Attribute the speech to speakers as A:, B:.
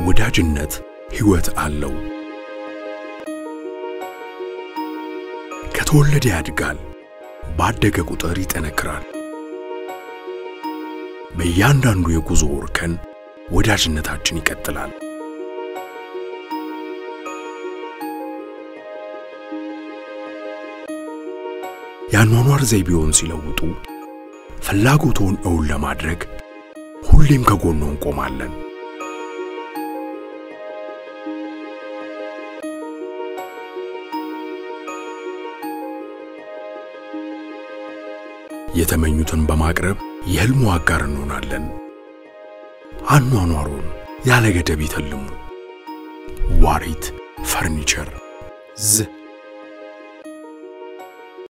A: ወዳጅነት ሕይወት አለው። ከተወለደ ያድጋል፣ ባደገ ቁጥር ይጠነክራል። በእያንዳንዱ የጉዞ እርከን ወዳጅነታችን ይቀጥላል። የአኗኗር ዘይቤውን ሲለውጡ ፍላጎቶን እውን ለማድረግ ሁሌም ከጎኖ እንቆማለን። የተመኙትን በማቅረብ የሕልሙ አጋር እንሆናለን። አኗኗሩን ያለ ገደብ ይተልሙ። ዋሪት ፈርኒቸር ዝ